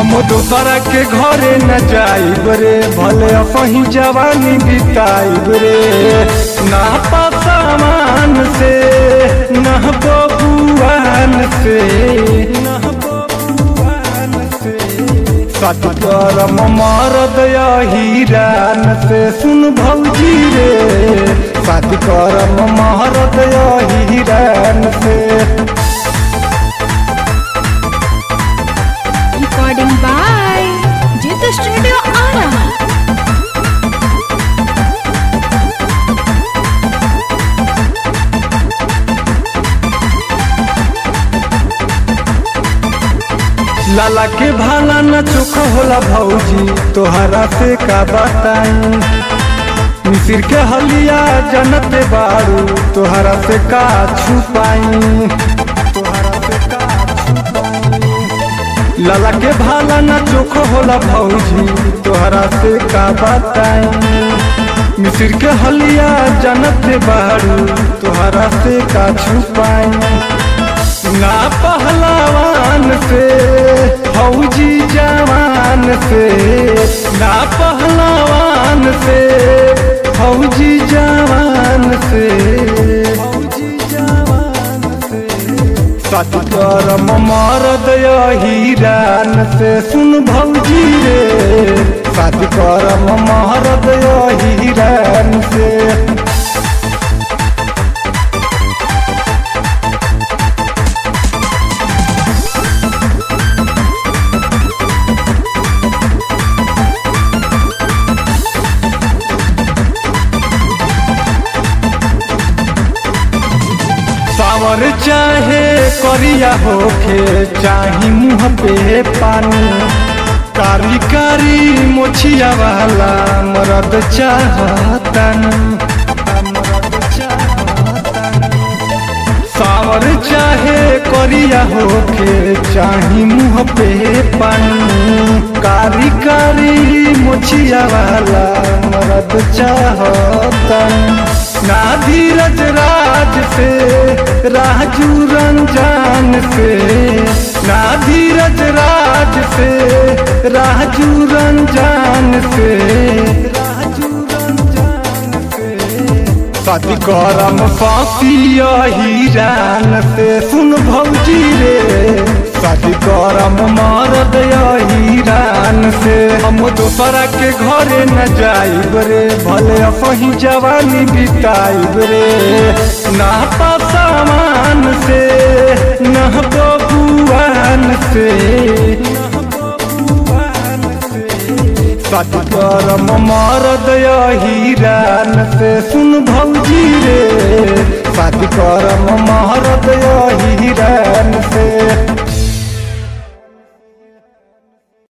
हम दोसरा के घरे न जाइब रे भले अपही जवानी बिताइब रे ना पसामान से ना बबुआन से ना बबुआन से सत करम मरद हीरान से सुन भौजी रे सत करम मरद हीरान से Recording by Jitha Studio Ara. लाला के भाला न चोख होला भौजी तोहरा से का बताई मिसिर के हलिया जनत बारू तोहरा से का छुपाई तोहरा से का छुपाई लाला के भाला न चोख होला भौजी तोहरा से का बताई मिसिर के हलिया जनत बारू तोहरा से का छुपाई ना पहलवान से फौजी जवान से ना पहलवान से फौजी जवान से फौजी जवान से सत करम मरद हीरान से सुन भौजी रे सत करम मरद हीरान से सावर चाहे करिया होखे चाही मुँह पे पानी कारी कारी मोछिया वाला मरद चाहतन मरद चाहतन सावर चाहे करिया होके चाही मुँह पे पानी कारी कारी मोछिया वाला मरद चाहतन ना धीरज राज से राजू रंजान से ना धीरज राज से राजू रंजान से राजू रंजान से शादी करम फांसिया हीरान से सुन भौजी रे शादी करम मरद हीरान से हम दोसरा के घरे न जाइब रे भले अपही जवानी बिताइब रे ना पसामान से ना बबुआन से ना बबुआन से सत करम मरद हीरान से सुन भौजी रे सत करम मरद हीरान से